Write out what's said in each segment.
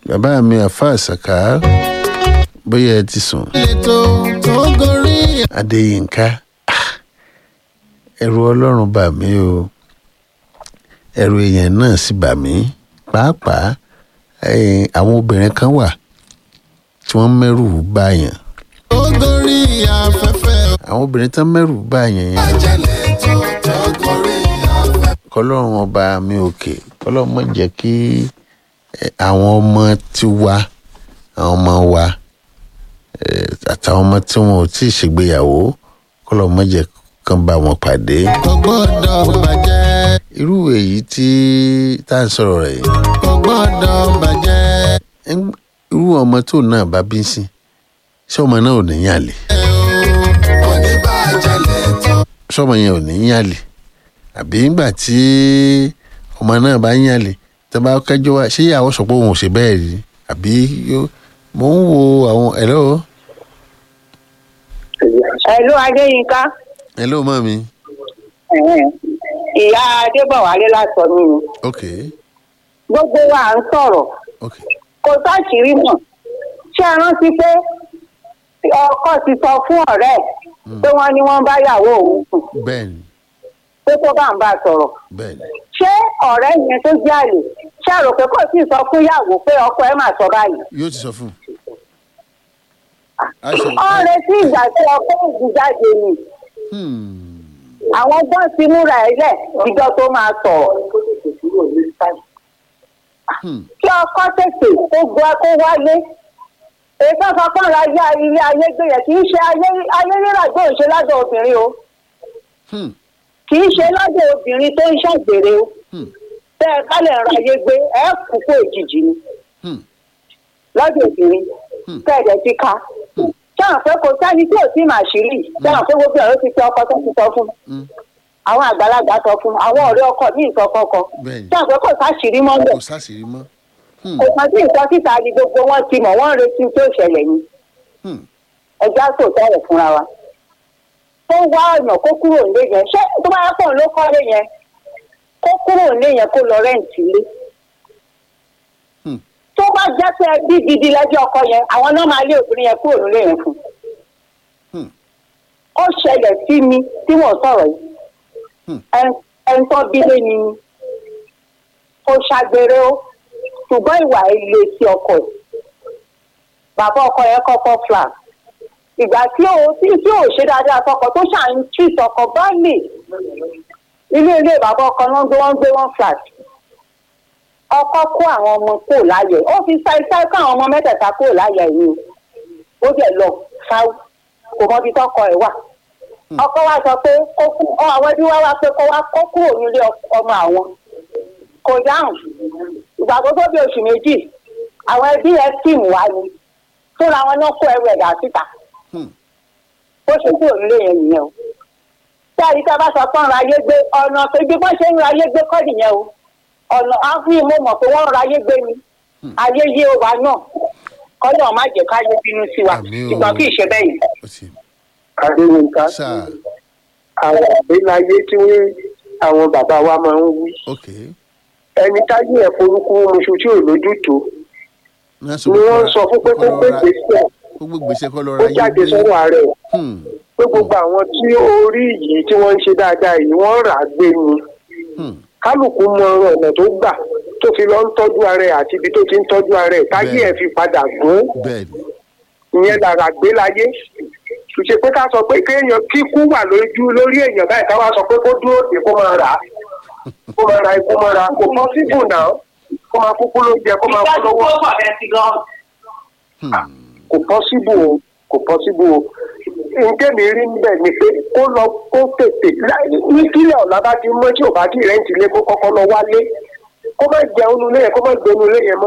bàbá mi àfa àṣàkà bóyá ẹ ti sùn ètò tó gorí adéyínká ah, ẹ̀rù ọlọ́run bà mí o ẹ̀rù èèyàn náà sì bà mí pàápàá eh, àwọn obìnrin kan wà tí wọ́n mẹ́rù báyàn tó gorí afẹ́fẹ́ àwọn obìnrin tán mẹ́rù báyàn yẹn àjẹlẹ̀ tó tó gorí afẹ́fẹ́. kọlọ́run ọba mi òkè kọlọ́run má jẹ́ kí eh, àwọn ọmọ ti wa àwọn ọmọ wa eh, àtàwọn ọmọ tí wọn ò tí ì ṣègbéyàwó kọlọ́run má jẹ́ kán bá wọn pàdé. kò gbọ́dọ̀ bàjẹ́ irú èyí tí tá à ń sọ̀rọ̀ rẹ̀ yìí kò gbọ́dọ̀ bàjẹ́ ń- irú ọmọ tó náà bá bí sí ṣé ọmọ náà ò ní yàn lè kò ní bàjẹ́ lẹ́tọ̀. ṣọmọ yẹn ò ní yàn lè àbí ńgbà tí ọmọ náà bá yàn lè tó bá kẹjọ wá ṣé ìyàwó sọ pé òun ò ṣe bẹ́ẹ̀ rí àbí yó- mò ń wo àwọn hello Ẹ̀lú Adéyínká, hello mọ́ mi ìyá Adébọ̀wálé lásọ mi ni. ok Gbogbo wa à ń sọ̀rọ̀, ok kò sáṣìírí mọ̀. Ṣé ẹ rántí pé ọkọ ti sọ fún ọ̀rẹ́ ẹ̀ pé wọ́n ní wọ́n bá yàwó òun sùn bẹ́ẹ̀ ni pé tó bá ń bá a sọ̀rọ̀. bẹ́ẹ̀ ni Ṣé ọ̀rẹ́ yẹn tó jáde ṣé àrò pé kò sì sọ fún ìyàwó pé ọkọ ẹ̀ máa sọ báyìí? yóò ti sọ fún un. a ṣe Ó ń retí ìgbà tí ọkọ ògùn jáde ni. Hmm. Àwọn gbọ́n ti múra ẹ̀ lẹ̀ ìjọ tó máa sọ̀rọ̀. Hmm. kí ọkọ tètè kó gbọ́ kó wálé ètò ọkàn ra yá ilé ayé gbé yẹn kì í ṣe ayé ayé rírà gbé òṣè lọ́dọ̀ obìnrin o Hmm. kì í ṣe lọ́dọ̀ obìnrin tó ń ṣàgbèrè o Hmm. tẹ́ ẹ ká lè ra ayé gbé ẹ kú kó òjijì ni Hmm. lọ́dọ̀ obìnrin Hmm. tẹ́ ẹ dẹ̀ ti ka sáà pé kò sẹ́ni tí ò sí màá ṣírí sáà pé gbogbo ọ̀rọ̀ ti fi ọkọ tó ti sọ fún Hmm. àwọn àgbàlagbà sọ fún àwọn ọ̀rẹ́ ọkọ ní ìsọkọkọ bẹ́ẹ̀ ni sáà pé kò sáṣìírí mọ́lẹ̀ kò sáṣìírí mọ́. Hmm. kò sọ sí ìsọ síta ni gbogbo wọn ti mọ̀ wọ́n ń retí tó ṣẹlẹ̀ ni Hmm. ẹja tó tọrọ fúnra wa tó wá ọ̀nà kó kúrò nílé yẹn ṣé tó bá pọ̀ ló kọ́lé yẹn kó kúrò nílé yẹn kó lọ rẹ́ǹtì lé Hmm. tó bá jẹ́ pé ẹbí gidi lẹ́jọ́ ọkọ yẹn àwọn náà máa lé obìnrin yẹn kúrò nílé yẹn fún Hmm. ó ṣẹlẹ̀ sí mi tí wọ́n sọ̀rọ̀ yìí Hmm. Ẹ- ẹni tó bílé ni ni kò ṣàgbèrè o ṣùgbọ́n ìwà ilé sí ọkọ ẹ̀ bàbá ọkọ yẹn kọ́kọ́ flag ìgbà tí ò tí tí ò ṣe dáadáa sọkọ tó ṣà ń tí sọkọ bá lè ilé ilé bàbá ọkọ náà gbé wọn gbé wọn flat ọkọ kó àwọn ọmọ kúrò láyè ó fi ṣáìṣáì kó àwọn ọmọ mẹ́tẹ̀ẹ̀ta kúrò láyè yìí ó dẹ̀ lọ ṣáú kò mọ ibi tọkọ ẹ̀ wà ọkọ wa sọ pé kó kú ọ àwọn ẹbí wa wá pé kó wá kó kúrò nílé ọk- ọmọ àwọn kò dáhùn ìgbà tó tó bí oṣù méjì àwọn ẹbí ẹ tíìmù wa ni fúnra wọn náà kó ẹrù ẹ̀dá síta Hmm. bó ṣe kúrò nílé yẹn nìyẹn o tí àyíká bá sọ pé ń ra ayé gbé ọ̀nà tó ibi bó ṣe ń ra ayé gbé kọ́ nìyẹn o ọ̀nà àfihàn mo mọ̀ pé wọ́n ń ra ayé gbé ni ayé yé wa náà kọ́lọ́ má jẹ́ ká yé bínú sí wa Àmín o. ṣùgbọ́n kì í ṣe bẹ́ẹ̀ yìí. ó ti adéyínká sáà àwọn àgbéláyé tí wọ́n àwọn bàbá wa máa ń wí ok ẹni táyé ẹ̀ forúkú oṣù tí ò lójútùú Ní ni wọ́n sọ fún pé kó gbé gbèsè kó gbé gbèsè kó lọ ó ra ayé jáde gbé. sọ́wọ́ ààrẹ Hmm. pé gbogbo àwọn tí ó rí yìí tí wọ́n ń ṣe dáadáa yìí wọ́n rà á gbé ni Hmm. kálukú mọ ọ̀nà tó gbà tó fi lọ ń tọ́jú ara ẹ̀ àti ibi tó ti ń tọ́jú ara ẹ̀ táyé Bẹ́ẹ̀. ẹ̀ fi padà gún bẹ́ẹ̀ ni ìyẹn lára gbé láyé kì í ṣe pé ká sọ pé kéèyàn kíkú wà lójú lórí èèyàn báyìí ká wá sọ pé kó dúró dé kó máa rà á kó máa ra ikú máa ra kò pọ́sibù náà kó máa kúkú ló jẹ kó máa kú lọ́wọ́ Hmm. kò pọ́sibù o kò pọ́sibù o nǹkan mi rí níbẹ̀ ni pé kó lọ kó tètè láì- ní kílẹ̀ ọ̀la bá ti mọ́ tí ò bá ti rẹ́ǹtì lé kó kọ́kọ́ lọ wálé kó má jẹun nulẹ̀ yẹn kó má gbé nulẹ̀ yẹn mọ́.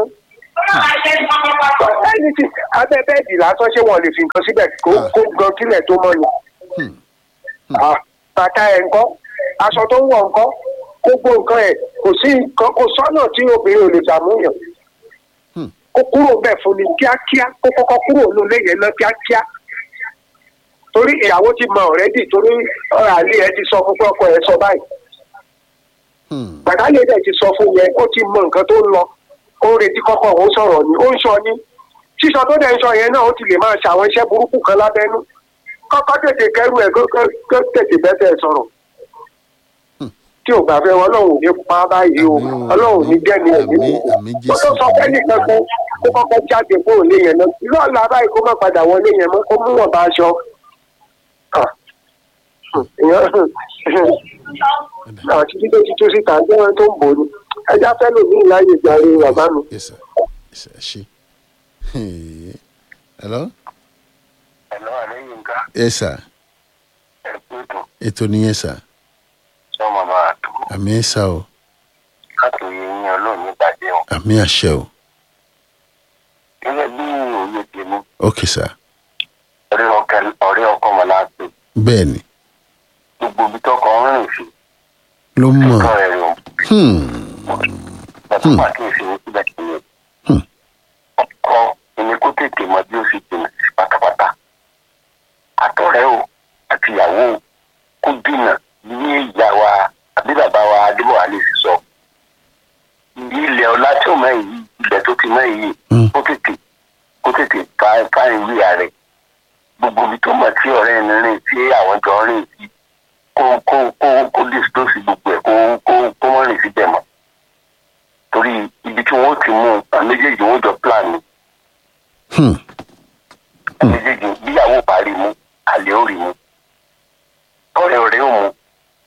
ẹni tí abẹ́ bẹ́ẹ̀dì lásán ṣé wọ́n lè fi nǹkan síbẹ̀ kó Ah. kó gan kílẹ̀ tó mọ́ ni. Hmm. Ah, bàtà ẹ̀ ńkọ́ aṣọ tó ń wọ̀ ńkọ́ gbogbo nǹkan ẹ̀ kò sí nǹkan kò sọ́nà tí obìnrin ò lè dààmúyàn Hmm. kó kúrò bẹ́ẹ̀ fún ni kíákíá kó kọ́kọ́ kúrò lólè yẹn lọ kíákíá torí ìyàwó ti mọ ọ̀rẹ́dì torí ọ̀rọ̀ àlè ẹ ti sọ fún pé ọkọ ẹ sọ báyìí Hmm. gbàdálẹ̀ dẹ̀ ti sọ fún yẹn ó ti mọ nǹkan tó ń lọ ó ń retí kọ́kọ́ òun sọ̀rọ̀ ni ó ń sọ ni sísọ tó dẹ̀ ń sọ yẹn náà ó ti lè máa ṣàwọn iṣẹ́ burúkú kan lábẹ́nú kọ́kọ́ tètè kẹ́rù ẹ̀ kó kó- kó tètè bẹ́sẹ̀ sọ̀rọ̀ tí ò gbà fẹ́ wọn ọlọ́run ò ní pa á báyìí o Àmín o, ọlọ́run ò ní dẹ́ni ẹ̀ nínú àmín, àmín ó tó Jésù. sọ fẹ́ nìkan kó kó kọ́kọ́ jáde kó ò lé yẹn náà lọ́ọ̀la báyìí kó má padà wọlé yẹn mọ́ kó mú wọn bá aṣọ. Ah. Èèyàn- àti títí títí síta jẹ́ wọn tó ń bò ní ẹja fẹ́ lò ní ìláyè ìgbàre bàbá mi. yes sir yes sir ẹ ṣe hello ẹ̀lọ́ àlẹ́ yìí ń ká yes sir ẹ̀kú ètò ètò nìyẹn sir sọ́mọ máa tó àmì ẹ̀ sá o káàkiri yín ọlọ́run ní ìbàjẹ́ o. àmì àṣẹ o gẹ́gẹ́ bí òye tèmi ok sir ọ̀rẹ́ ọkọ- ọ̀rẹ́ ọkọ mọ̀ náà pé bẹ́ẹ̀ ni gbogbo ibi tọkọ ń rìn sí ló mọ̀ nǹkan rẹ̀ rò hmm. pẹ̀lú pàkíyèsí ní síbẹ̀ kìíní. Hmm. ọkọ ẹni kó tètè mọ bí ó sì jìnnà sí pátápátá. àtọ̀rẹ́ o àti ìyàwó o kó dìnnà ní ìyá wa àbí bàbá wa adébọ̀wá lè sì sọ. ilẹ̀ ọlá tí ò mọ̀ èyí ilẹ̀ tó ti mọ̀ èyí Hmm. kó tètè kó tètè fa fa ìwé rẹ̀ gbogbo ibi tó mọ̀ tí ọ̀rẹ́ ẹni rìn tí àwọn jọ rìn sí kó kó kó kó dispose gbogbo ẹ̀ kó kó kó mọ̀ rìn síbẹ̀ mọ́ torí ibi tí wọ́n ti mú un méjèèjì wọ́n jọ plan ni Hmm. méjèèjì bíyàwó parí mú àlè ó rí mú ọ̀rẹ́ ọ̀rẹ́ ò mú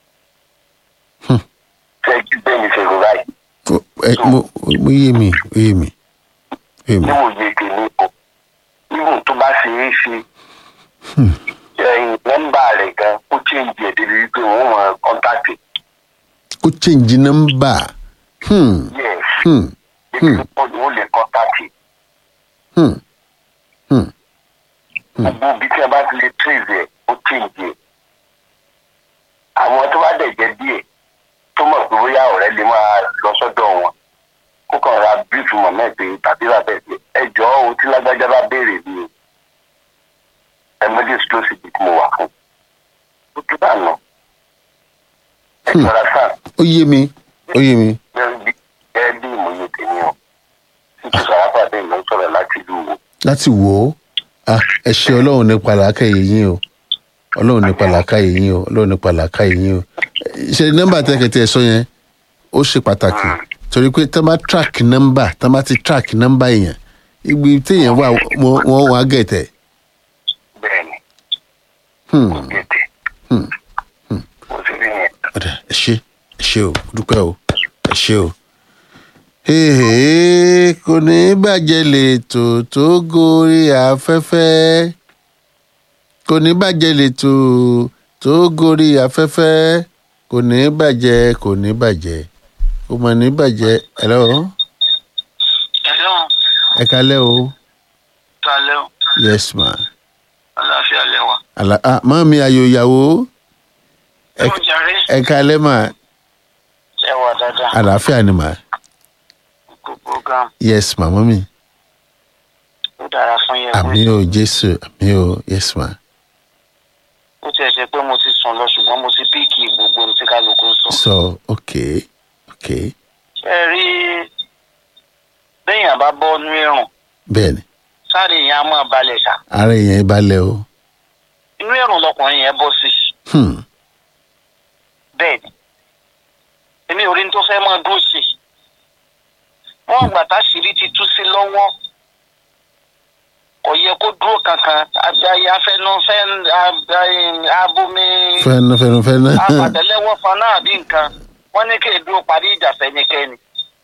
Hmm. fẹ́ kí bẹ́ẹ̀ ni ṣe rò báyìí Ó- ẹ, mo mo yé mi ó yé mi ó yé mi níwòye tèmi o níwò tó bá ṣe é ṣe ẹ̀yìn nọ́mbà rẹ̀ gan ó change ẹ̀ débi wípé wọ́n mọ kọ́ńtàkì kó change number hmm. yes Hmm. débi wípé wọ́n lè kọ́ńtàkì Hmm. Hmm. gbogbo ibi tí a bá ti lè trace ẹ̀ ó change ẹ̀ àwọn tó bá dẹ̀ jẹ́ díẹ̀ tó mọ̀ pé bóyá ọ̀rẹ́ lè máa lọ sọ́dọ̀ wọn kó kàn ra bírífù mọ̀ mẹ́pẹ́ tàbí ràbẹ̀ pé ẹ jọ ohun tí lágbájá bá béèrè ni o ẹmọdé explosive tí mo wà fún ó tún bá nà ẹ jọra sáà ó yé mi ó yé mi bẹ́ẹ̀ bí bẹ́ẹ̀ bí ìmọ̀ye tèmi o títí sàrápà bẹ́ẹ̀ ló ń sọ̀rọ̀ láti ìlú wo láti wò ó Ah, ẹ ṣe ọlọ́run nípa làákàyè yín o ọlọ́run nípa làákàyè yín o ọlọ́run nípa làákàyè yín o ṣe nọ́mbà tẹ́kẹ̀tẹ́ ẹ sọ yẹn ó ṣe pàtàkì torí pé tá a bá track nọ́mbà tá a bá ti track nọ́mbà èèyàn ibi téèyàn wà wọ́n wọ́n wọ́n á gẹ̀tẹ̀ bẹ́ẹ̀ ni Hmm. kò gètè Hmm. kò sí bí yẹn. ọ̀dà ẹ ṣe ẹ ṣe o dúpẹ́ o ẹ ṣe o. Èhè, kò ní bàjẹ́ lètò tó gorí afẹ́fẹ́ kò ní bàjẹ́ lètò tó gorí afẹ́fẹ́ kò ní bàjẹ́ kò ní bàjẹ́ kò mọ̀ ní bàjẹ́ hello Hello, ẹ kalẹ́ o talẹ́ o, yes ma àlàáfíà lẹ́wà. Àlà ah màmí ayò ìyàwó Ẹ ò jàre, ẹ kalẹ́ mà ẹ wà dáadáa. àlàáfíà ni mà Kò program, yes ma mọ́mí ó dára fún yẹn. àmì o jésù àmì o yes ma Ó tiẹ̀ ṣe pé mo ti sùn lọ ṣùgbọ́n mo ti píìkì gbogbo ohun tí kálukú ń sọ. so okay okay Ṣé ẹ rí béèyàn bá bọ́ nú ẹ̀rùn, bẹ́ẹ̀ ni sáré yẹn á máa balẹ̀ ṣá. ara èèyàn balẹ̀ o Inú ẹ̀rùn lọkùnrin yẹn bọ́ sí. hmm. Bẹ́ẹ̀ ni. Èmi ò rí ní tó fẹ́ máa dúró sí. Wọ́n gbà táṣìírí ti tú sí lọ́wọ́. Kò yẹ kó dúró kankan. Àgbáyé afẹnufẹ́ abomi. fẹ́nu fẹ́nu fẹ́nu àpàtẹ́lẹ́wọ́ fan náà bí nǹkan wọ́n ní kí èdè parí ìjà fẹ́nikẹ́ni.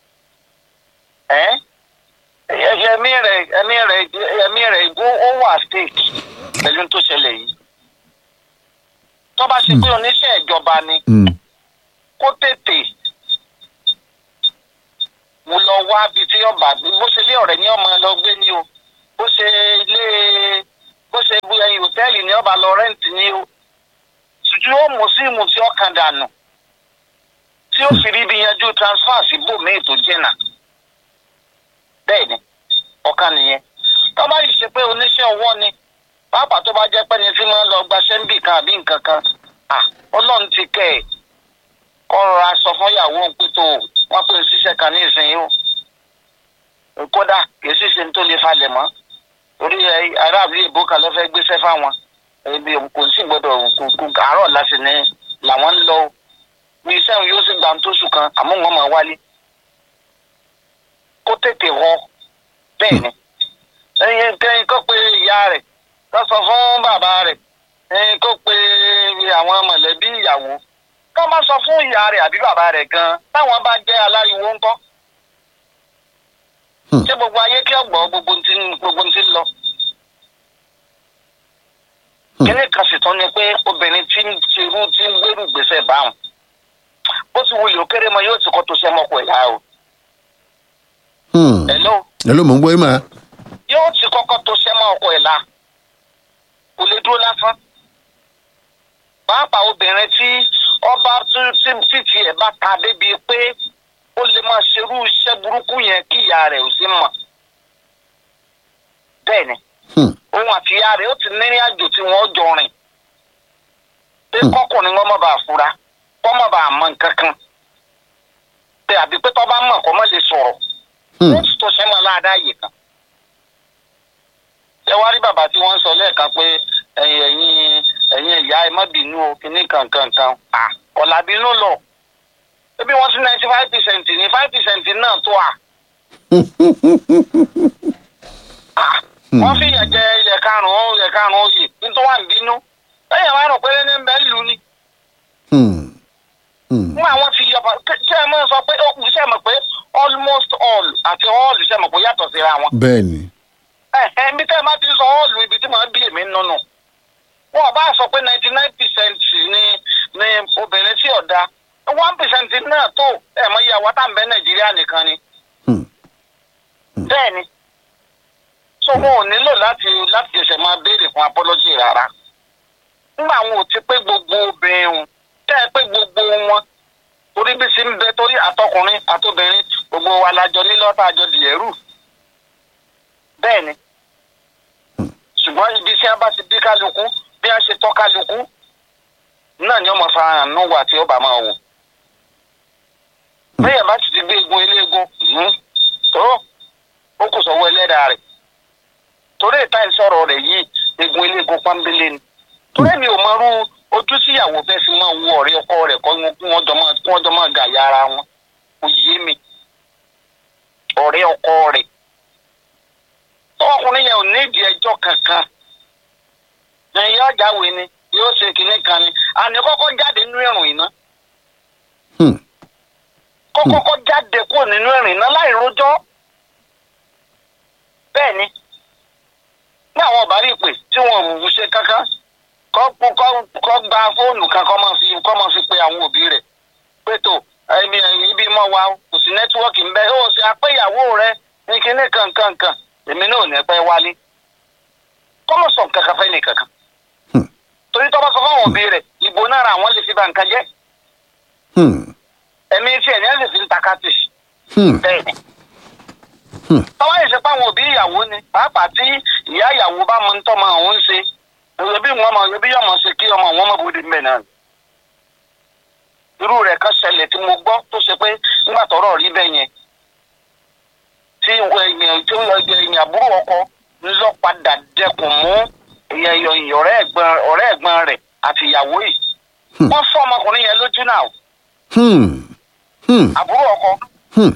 ẹ́ ẹ̀mí rẹ̀ ẹ̀mí rẹ̀ ẹ̀mí rẹ̀ ó- ó wà stake pẹ̀lú tó ṣẹlẹ̀ yìí. tó bá ṣe pé oníṣẹ́ ìjọba ni Hmm. kó tètè mo lọ wá bí tí ọba bó ṣe lé ọ̀rẹ́ ní ọmọ lọ gbé ní o bó ṣe ilé bó ṣe bu ẹyin hòtẹ́ẹ̀lì ní ọba lọ rẹ́ǹtì ní o ṣùgbọ́n ó mú síìmù tí ó kàn dànù tí ó fi rí bí yanjú transfer sí bòmíì tó jìnnà bẹ́ẹ̀ ni ọ̀kan nìyẹn tó bá yìí ṣe pé oníṣẹ́ ọwọ́ ni pàápàá tó bá jẹ́ pé ní tí máa ń lọ gbaṣẹ́ ń bì kan àbí nǹkan kan à ọlọ́run ti kẹ́ ẹ̀ kọ́ rọra sọ fún ìyàwó òun pé tó wọ́n pè ń ṣiṣẹ́ kan ní ìsinyìí o ṣe ní tó lè falẹ̀ mọ́ orí ẹ, aráàlú èbó kan ló fẹ́ gbéṣẹ́ fáwọn ebi kò sí gbọdọ̀ kò kò àárọ̀ láti ní làwọn ń lọ bí iṣẹ́ òun yóò sì gbà ń tóṣù kan àmọ́ wọn máa wálé kó tètè họ bẹ́ẹ̀ ni ẹyin kẹ́yìn kó pe ìyá rẹ̀ kó sọ fún bàbá rẹ̀ ẹyin kó pe àwọn mọ̀lẹ́bí ìyàwó kó má sọ fún ìyá rẹ̀ àbí bàbá rẹ̀ gan táwọn bá jẹ́ aláriwo ńkọ́ Hmm. ṣé gbogbo ayé kí ọgbọ gbogbo ti gbogbo ti lọ. kíní kan sì tán ni pé obìnrin tí ń tirú tí ń gbèrú gbèsè báwọn bó ti wulẹ̀ òkèrè mọ yóò ti kọ́ tó ṣe mọ́kọ ẹ̀yà o. Hmm. hello ẹ ló mọ̀ ń gbọ́ yín mà. yóò ti kọ́kọ́ tó ṣe mọ́kọ ẹ̀ la kò lè dúró lásán. pàápàá obìnrin tí ọba tí tí tiẹ̀ bá ta débi pé ó lè máa ṣerú iṣẹ́ burúkú yẹn kí ìyá rẹ̀ ò sí mọ̀. bẹ́ẹ̀ ni Hmm. òun àti ìyá rẹ̀ ó ti nírìn àjò tí wọ́n jọ rìn. pé Hmm. kọ́kùnrin wọn má bàa fura kọ́ má bàa mọ nǹkan kan. pé àbí pé tọ́ bá mọ̀ kọ́ má lè sọ̀rọ̀. Hmm. ó ti tó ṣẹ́ mọ́ láàdá yìí kan. ẹ wá rí bàbá tí wọ́n ń sọ lẹ́ẹ̀kan pé ẹ̀yin ẹ̀yin ẹ̀yin ìyá ẹ má bínú o kíní kankan kan. à ọ̀là bínú lọ. ebi wọ́n sí ninety five percent ní five percent náà tó à. Ah, wọ́n fi yàn jẹ ilẹ̀ karùn-ún ilẹ̀ karùn-ún yìí nítorí wà ń bínú lẹ́yìn márùn péré ní bẹ́ẹ̀ lù ní. Hmm. Hmm. fún àwọn ti yọba ṣé ẹ mọ̀ sọ pé ó ṣe mọ̀ pé almost all àti all ṣe mọ̀ pé ó yàtọ̀ síra wọn. bẹ́ẹ̀ ni. ẹ ẹ ibi tẹ́ ẹ máa ti sọ all ibi tí màá bí èmi nùnù. wọn ò bá sọ pé ninety nine percent ni ni obìnrin tí ò da one percent náà tó ẹ mọ iye àwọn tá à ń bẹ nàìjíríà nìkan ni. Hmm. bẹ́ẹ̀ ni so wọn ò nílò láti láti ṣẹ̀ṣẹ̀ máa béèrè fún apology rárá nígbà wọn ò ti pé gbogbo obìnrin wọn tẹ́ ẹ pé gbogbo wọn torí bí sí ń bẹ torí àtọkùnrin àtobìnrin gbogbo wa lájọ nílọ́tà àjọ dìẹ̀rù bẹ́ẹ̀ ni ṣùgbọ́n ibi tí a bá ti bí kálukú bí a ṣe tọ́ kálukú náà ni ọmọ farahàn nù wà tí ó bá máa wò bẹ́ẹ̀ bá ti ti gbé egun eléegun mhm, tó ó kò sọ̀wọ́ ẹlẹ́dàá rẹ̀ torí ìta ìsọ̀rọ̀ rẹ̀ yìí egun eléegun pọ́nbélé ni torí mi ò mọrú ojú síyàwó fẹ́ fi máa wo ọ̀rẹ́ ọkọ rẹ̀ kọ́ kí wọ́n jọ máa kí wọ́n jọ máa gàyà ara wọn kò yé mi ọ̀rẹ́ ọkọ rẹ̀ ọkùnrin yẹn ò ní ìdí ẹjọ́ kankan ẹ̀yin ọ̀jáwé ni yóò ṣe kinní kan ni àní kọ́kọ́ jáde nínú ẹ̀rùn iná Hmm. kọ́kọ́kọ́ jáde kúrò nínú ẹ̀rùn iná láì rojọ́ bẹ́ẹ̀ ni ní àwọn ọ̀bá rí ìpè tí wọn ò ṣe kankan kọ́ kọ́ kọ́ gba fóònù kan kọ́ máa fi kọ́ máa fi pe àwọn òbí rẹ̀ pé tó ibi ibi mọ́ wa o, kò sí nẹ́tíwọ́ọ̀kì ń bẹ ó ṣe apẹ́yàwó rẹ ní kinní kankankan èmi náà ò ní pẹ́ wálé kọ́mọ̀ sọ nǹkan kan fẹ́ ní kankan Hmm. torí tọ́ bá sọ fáwọn òbí rẹ̀ ìbò náírà àwọn lè fi ba nǹkan jẹ́ Hmm. ẹ̀mí tí ẹ̀ ní ẹ̀ lè fi ń takátì Hmm. bẹ́ẹ̀ ni Hmm. tọ́wọ́ yìí ṣe pé àwọn òbí ìyàwó ni pàápàá tí ìyá ìyàwó bá mọ nítorí ọmọ òun ń ṣe ẹbí wọn mọ ẹbí yọmọ ṣe kí ọmọ wọn mọ bóde mbẹ náà irú rẹ̀ kan ṣẹlẹ̀ tí mo gbọ́ tó ṣe pé nígbà tọ́rọ̀ rí bẹ́ẹ̀ yẹn tí èèyàn tí èèyàn àbúrò ọkọ ńlọ padà dẹkùn mú èèyàn èèyàn ọ̀rẹ́ ẹ̀gbọ́n ọ̀rẹ́ ẹ̀gbọ́n rẹ̀ àti ìyàwó yìí Hmm. wọ́n fọ́ ọmọkùnrin yẹn lójú náà Hmm. Hmm. àbúrò ọkọ Hmm.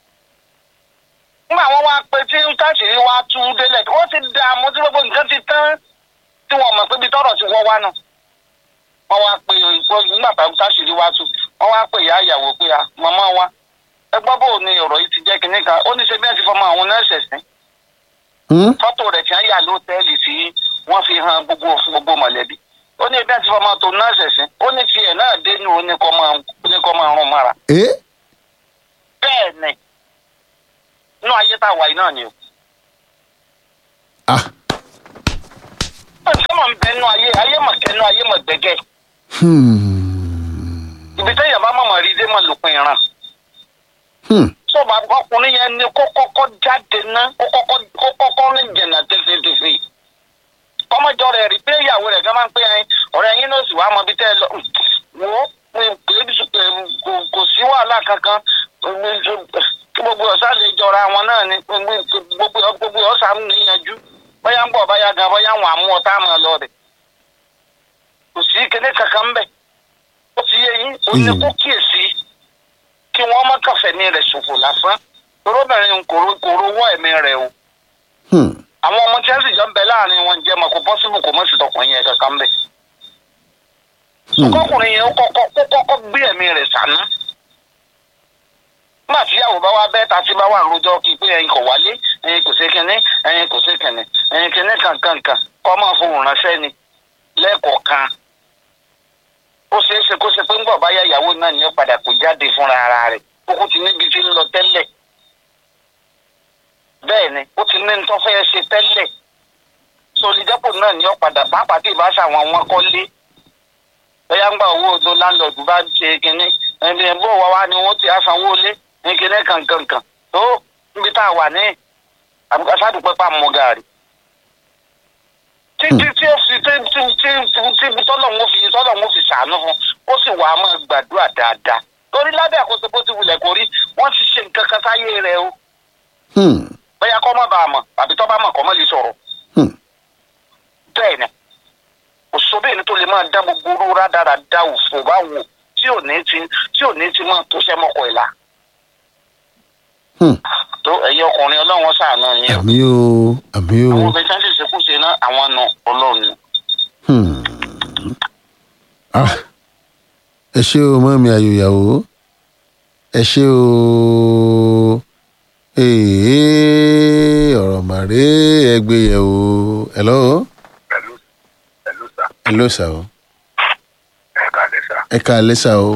nígbà wọn wá pé tí táṣìírí wá tú délẹ̀ wọ́n ti dá àmọ́ tí gbogbo nǹkan ti tán tí wọ́n mọ̀ pé ibi tọ́rọ̀ ti wọ́ wá náà wọ́n wá pé ìpò nígbà táwọn táṣìírí wá tú wọ́n wá pé ìyá ìyàwó pé a màmá wa ẹ gbọ́ bò ní ọ̀rọ̀ yìí ti jẹ́ kinní kan ó ní ṣe bí wọ́n ti fọmọ àwọn nọ́ọ̀sì sí Hmm. fọ́tò rẹ̀ tí wọ́n yà lóòtẹ́ẹ̀lì tí wọ́n fi hàn gbogbo gbogbo mọ̀lẹ́bí ó ní bí wọ́n ti fọmọ tó nọ́ọ̀sì sí ó ní tiẹ̀ náà dénú ó ní kọ́ máa ó ní kọ́ máa rún mára Eh? bẹ́ẹ̀ ni inú ayé tá a wà yìí náà ni o. Ah. sọ́mọ̀ ń bẹ nínú ayé ayé mọ̀ kẹ́nu ayé mọ̀ gbẹ́gẹ́ Hmm. ibi tẹ́yà bá mọ̀mọ́ rí dé mọ̀ lópin ìran. Hmm. sọ́ọ̀bù ọkùnrin yẹn ni kó kọ́kọ́ jáde ná kó kọ́kọ́ kó kọ́kọ́ ní jẹ̀nà tẹ́fẹ́tẹ́fẹ́. kọ́mọjọ rẹ̀ rí pé ìyàwó rẹ̀ gan máa ń pè ẹyin ọ̀rẹ́ yín ló sì wá mọ bí tẹ́ ẹ lọ. wo kò sí wàhálà kankan kí gbogbo ọ̀sán lè jọra wọn náà náà ni gbogbo gbogbo gbogbo ọ̀sán níyanjú bóyá ń bọ̀ bóyá gan bóyá wọn àmú ọ̀tá àmọ́ lọ rẹ̀ kò sí kíní kankan bẹ́ẹ̀ ó ti yé yín ó ní kó kíyèsí kí wọ́n má kàfẹ́ ní rẹ̀ ṣòfò lásán torobìnrin kòrò kòrò wọ́ ẹ̀mí rẹ̀ o Hmm. àwọn ọmọ tí wọ́n sì jọ ń bẹ láàrin wọn jẹ́ mọ̀ kó pọ́sibù kò mọ̀ sí tọkùnrin yẹn kankan bẹ́ẹ̀ ọkọkùnrin yẹn ó kọ́kọ́ kó kọ́kọ́ gbé ẹ̀mí rẹ̀ sànú nígbà tí ìyàwó bá wá bẹ́ẹ̀ ta sí bá wà lójọ́ kí pé ẹ̀yin kò wálé ẹ̀yin kò sí kínní ẹ̀yin kò sí kínní ẹ̀yin kínní kankankan kọ́ máa fohùn ránṣẹ́ ni lẹ́ẹ̀kọ̀ọ̀kan ó ṣeé ṣe kó ṣe pé ńgbọ̀ báyà ìyàwó náà ni ó padà kó jáde fúnra ara rẹ̀ kókó ti níbi tí ń lọ tẹ́lẹ̀ bẹ́ẹ̀ ni ó ti ní nítorí fẹ́ ṣe tẹ́lẹ̀ solidẹ́pò náà ni ó padà pàápàá tí ìbáṣà àwọn wọn kọ́lé bóyá ń gba owó odò láńlọ́ọ̀dù bá ṣe kínní ẹni ẹ̀ bó wá wá ni wọ́n ti àsanwó lé ní kínní kankankan tó níbi tá a wà ní àbúkásádùpẹ́ pa mọ́ gàrí. títí tí ó fi tí tí tí tí tí tọ́lọ̀ ń fi tọ́lọ̀ ń fi ṣàánú fún ó sì wà á máa gbàdúrà dáadáa torí lábẹ́ àkóso bó ti wulẹ̀ kó rí wọ́n ti ṣe nǹkan kan sáyé rẹ̀ o Hmm. bóyá kọ́ mọ́ bá a mọ̀ àbí tọ́ bá mọ̀ kọ́ mọ́ lè sọ̀rọ̀ Hmm. bẹ́ẹ̀ ni òṣòbìnrin tó lè máa dá gbogbo oró rádaràda òfò bá wò tí ò ní ti tí ò ní ti máa tó sẹ́ mọ́kọ ìlà Hmm. tó ẹ̀yin ọkùnrin ọlọ́run ṣàánú yín o àmì o àmì o àwọn obìnrin tí wọ́n sì ṣekú ṣe náà àwọn nù ọlọ́run ni. Hmm. Ah. ẹ ṣé o mọ́ mi ayò ìyàwó ẹ ṣé o ee ọ̀rọ̀ màrí ẹgbẹ́ yẹ̀ o hello pẹ̀lú pẹ̀lú sà hello sà o ẹ̀ka lẹ́sà ẹ ká alẹ́ sà o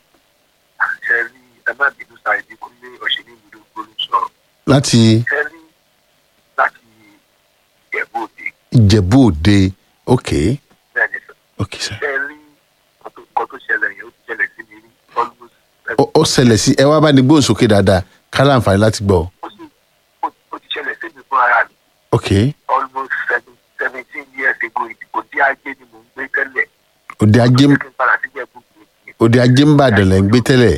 ṣe rí ẹ má bínú sa ìdínkù ní òṣèlú ìlú gbólú sọ̀rọ̀ láti ṣe rí láti ìjẹ̀bú òde ìjẹ̀bú òde ok bẹ́ẹ̀ ni sọ ok sà ṣe rí nǹkan tó ṣẹlẹ̀ yẹn ó ti ṣẹlẹ̀ sí mi rí almost ó ó ṣẹlẹ̀ sí ẹ wá bá ní gbóhùn sókè dáadáa ká láǹfààní láti gbọ́ ó sì ó- ó ti ṣẹlẹ̀ sí mi fún ara mi ok almost seven- seventeen years ago òde ajé ni mò ń gbé tẹ́lẹ̀ òde ajé ó jẹ́ kí n padà sí ìjẹ̀bú òde òde ajé ń bàdàn lẹ́ ń gbé tẹ́lẹ̀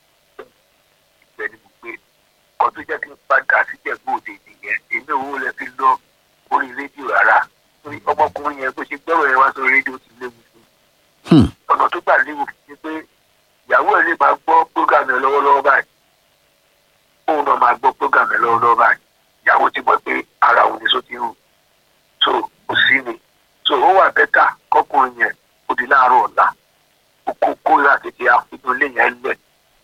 ibẹ̀ ni mo gbé kan tó jẹ́ kí n padà sí ìjẹ̀bú òde nìyẹn èmi ò lè fi lọ orí rédíò rárá torí ọmọkùnrin yẹn bó ṣe gbẹ́rọ̀ yẹn wá sórí rédíò ti léwu fún un Hmm. ọ̀nà tó gbà léwu ni pé ìyàwó ẹ̀ lè máa gbọ́ program ẹ̀ lọ́wọ́lọ́wọ́ báyìí òun náà máa gbọ́ program ẹ̀ lọ́wọ́lọ́wọ́ báyìí ìyàwó ti mọ̀ pé ara òun ni só ti rù so kò sí ni so ó wà bẹ́tà kọkùnrin yẹn ó di láàárọ̀ ọ̀la ó kó kóra tètè àfihàn ilé yẹn lẹ̀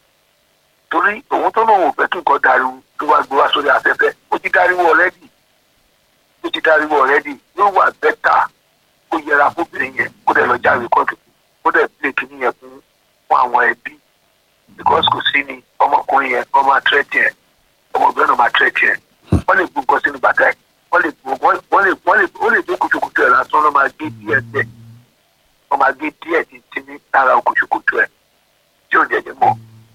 torí òun tó náà ò fẹ́ kí nǹkan dariwo tó wá gbé wá sórí afẹ́fẹ́ ó ti dariwo ọ̀rẹ́dì ó ti dariwo ọ̀rẹ́dì yóò wà bẹ́tà kó yẹra fóbìnrin yẹn kó dẹ̀ lọ jáwé kọ́ọ̀tù kó dẹ̀ pílé kínní yẹn fún fún àwọn ẹbí because kò sí ni ọmọkùnrin yẹn wọ́n máa tẹ́tì ẹ̀ ọmọbìnrin náà máa tẹ́tì ẹ̀ wọ́n lè gbó nǹkan sínú bàtà ẹ̀ wọ́n lè gbó wọ́n wọ́n lè wọ́n lè ó lè gbé kùtùkùtù ẹ̀ lásán lọ́ máa gé díẹ̀ tẹ̀ wọ́n máa gé díẹ̀ títí ní lára kùtùkùtù ẹ̀ tí ò jẹ̀jẹ̀ mọ́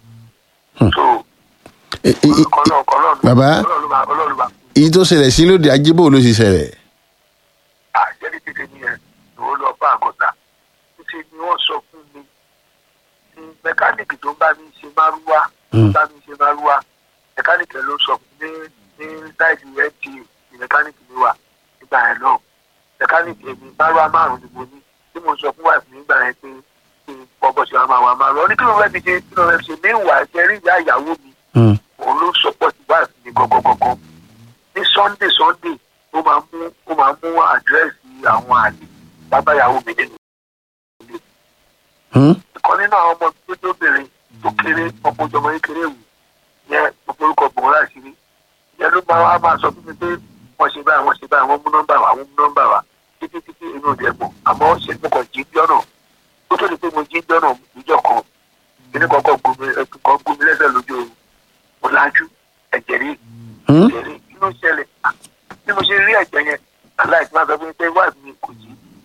so E- e- e- ọlọ́run ọlọ́run Bàbá? ọlọ́run máa ọlọ́run máa èyí tó ṣẹlẹ̀ sí lóde ajé bò ló ṣe ṣẹlẹ̀ àjẹrí tètè ní ẹ lòó lọ bá àgọ́ta títí ni wọ́n sọ fún mi ní mẹkáníìkì tó ń bá mi ṣe márúwá tó ń bá mi ṣe márúwá mẹkáníìkì ló sọ fún mi ní ní sáìdì nta ní mẹkáníìkì mi wà nígbà yẹn náà mẹkáníìkì èmi márúwá márùn ni mo ní tí mo sọ fún wàìfù nígbà yẹn pé kí n bọ́bọ̀ ṣe máa wà márùn ọ ní kí ló fẹ́ fi ṣe kí ló fẹ́ fi ṣe ní ìwà ẹ̀jẹ̀ rí ìyá ìyàwó mi Hmm. òun ló sọpọ́tì wáìfù mi gọ́gọ́gọ́gọ́ ní sunday sunday ó máa mú ó máa mú àdírẹ́sì àwọn àlè bábáyàwó mi nínú Hmm? ìkan nínú àwọn ọmọ tó tó bèrè tó kéré ọmọ ìjọba kékeré wù yẹn gbogbo orúkọ gbòòrò láṣìírí yẹn ló máa wá máa sọ fún mi pé wọ́n ṣe báyìí wọ́n ṣe báyìí wọ́n mú nọ́mbà wá wọ́n mú nọ́mbà wá títí títí inú ìdẹ mọ̀ àmọ́ ṣe mo kàn jí jọ́nà ó tó di pé mo jí jọ́nà ìjọ kan kíní kọ́kọ́ gbomi kan gbomi lẹ́sẹ̀ lójú oorun mo lájú ẹ̀jẹ̀ rí Hmm? ṣe